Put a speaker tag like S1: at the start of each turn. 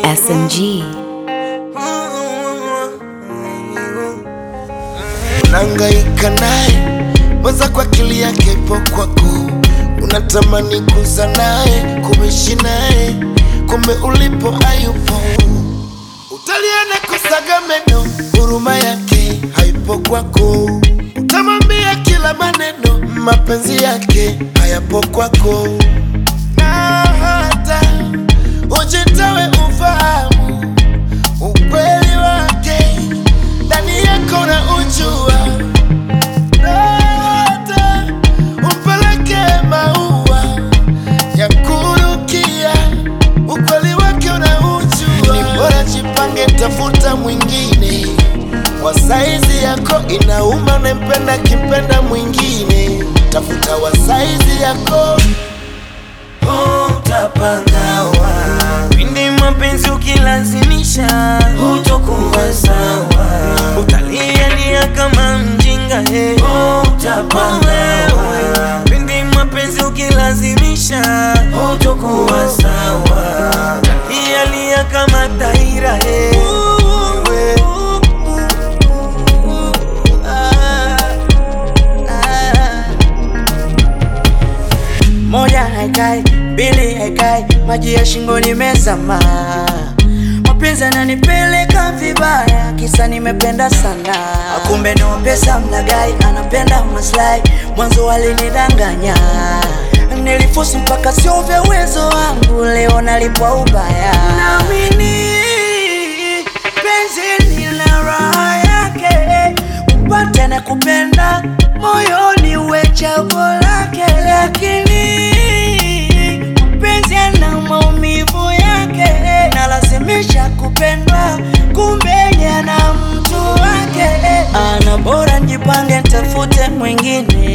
S1: SMG.
S2: Unahangaika naye mwaza kwa akili yake ipo kwako, unatamani kuza naye kuishi naye, kumbe ulipo hayupo. Utaliana kusaga meno, huruma yake haipo kwako. Utamwambia kila maneno, mapenzi yake hayapo kwako, na hata ujitawe ufahamu ukweli wake ndani yako na ujua, na hata umpeleke maua ya kurukia, ukweli wake unaujua. Ni bora jipange, tafuta mwingine wa saizi yako. Inauma unempenda kimpenda mwingine, tafuta wa saizi yako.
S3: Utapangawa pindi mapenzi ukilazimisha, hutokuwa sawa, utalialia kama mjinga he. Utapangawa pindi mapenzi ukilazimisha, hutokuwa sawa, utalialia kama taira he.
S4: Moja haikai, mbili haikai, maji ya shingoni mezama. Mapenzi ananipeleka vibaya, kisa nimependa sana. Kumbe ni pesa mlagai, anapenda maslahi, mwanzo alinidanganya. Nilifosi mpaka sio vya uwezo wangu, leo nalipwa ubaya. Naamini penzi lina raha yake, upate na kupenda moyoni uwe chaguo lake, lakini mpenzi ana maumivu yake, nalazimisha kupendwa, kumbe ana mtu wake. Ana bora njipange, tafute mwingine